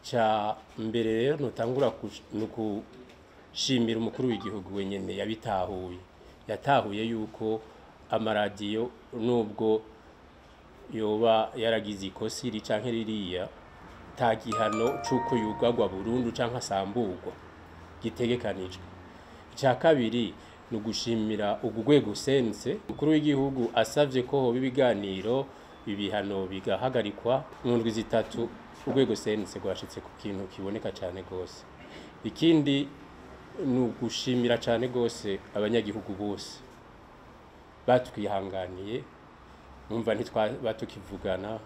icya mbere rero ntutangura ni ukushimira umukuru w'igihugu wenyine yabitahuye yatahuye yuko amaradiyo nubwo yoba yaragize ikosi iri canke ririya ta gihano c'uko yugagwa burundu canke asamburwa gitegekanijwe icya kabiri ni ugushimira ugu rwego sense umukuru w'igihugu asavye ko hoba ibiganiro ibihano bigahagarikwa mu ndwi zitatu urwego sense rwashitse ku kintu kiboneka cyane rwose ikindi ni ugushimira cyane rwose abanyagihugu bose batwihanganiye numva ntitwaba tukivugana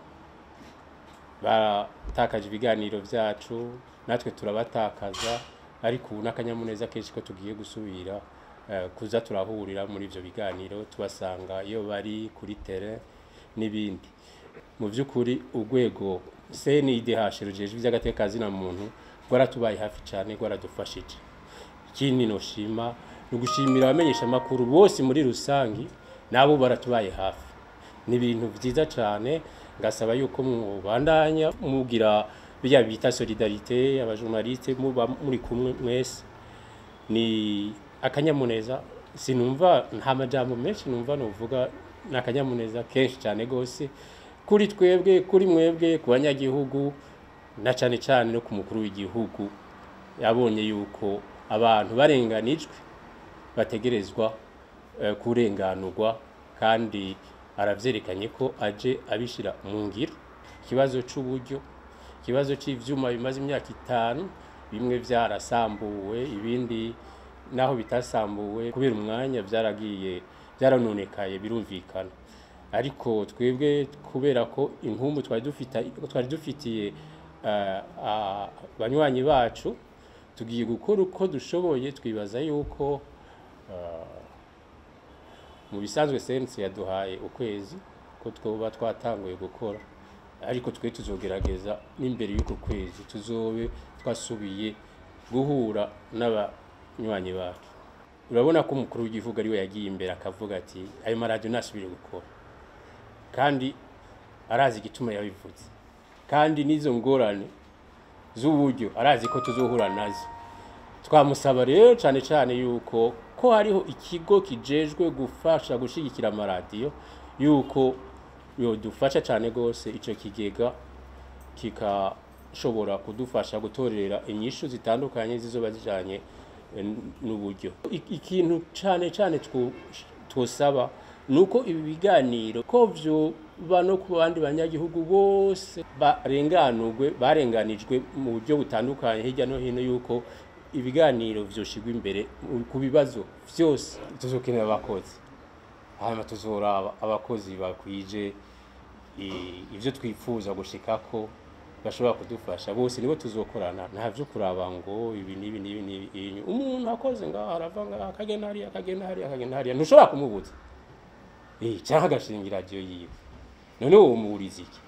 batakaje ibiganiro byacu natwe turabatakaza ariko ubu n'akanyamuneza kenshi ko tugiye gusubira kuza turahurira muri ibyo biganiro tubasanga iyo bari kuri tere n'ibindi mu by'ukuri urwego CNIDH rujejwe iby'agatekazi na muntu rwaratubaye hafi cyane rwaradufashije ikindi noshima ni ugushimira abamenyesha amakuru bose muri rusange nabo baratubaye hafi ni ibintu byiza cyane ngasaba yuko mubandanya mugira bijya bita solidarite abajournaliste muba muri kumwe mwese ni akanyamuneza sinumva nta majambo menshi numva nuvuga ni akanyamuneza kenshi cyane rwose kuri twebwe kuri mwebwe ku banyagihugu na cyane cyane no ku mukuru w'igihugu yabonye yuko abantu barenganijwe bategerezwa kurenganurwa kandi aravyerekanye ko aje abishira mu ngiro ikibazo c'uburyo ikibazo c'ivyuma bimaze imyaka itanu bimwe vyarasambuwe ibindi naho bitasambuwe kubera umwanya vyaragiye byaranonekaye birumvikana ariko twebwe kubera ko inkumbu twari dufite twari dufitiye abanywanyi bacu tugiye gukora uko dushoboye twibaza yuko mu bisanzwe sense yaduhaye ukwezi ko twoba twatanguye gukora ariko twe tuzogerageza n'imbere y'uko kwezi tuzobe twasubiye guhura n'abanywanyi bacu urabona ko umukuru w'igihugu ariwe yagiye imbere akavuga ati ayo maradiyo ntasubire gukora kandi arazi igituma yabivuze kandi n'izo ngorane z'uburyo arazi ko tuzohura nazo twamusaba rero cyane cyane yuko ko hariho ikigo kijejwe gufasha gushyigikira amaradiyo yuko dufasha cyane rwose icyo kigega kikashobora kudufasha gutorera inyishu zitandukanye zizoba zijyanye n'uburyo ikintu cyane cyane twosaba ni uko ibi biganiro ko byoba no ku bandi banyagihugu bose barenganurwe barenganijwe mu buryo butandukanye hirya no hino yuko ibiganiro byoshigwa imbere ku bibazo byose tuzokenera abakozi hanyuma tuzoraba abakozi bakwije ibyo twifuza gushika ko bashobora kudufasha bose nibo tuzokorana nta byo kuraba ngo ibi n'ibi n'ibi n'ibi umuntu akoze ngaho arava ngaho akagenda hariya akagenda hariya akagenda hariya ntushobora kumubuza cyangwa agashinga iradiyo yiwe none uwo muwuriza iki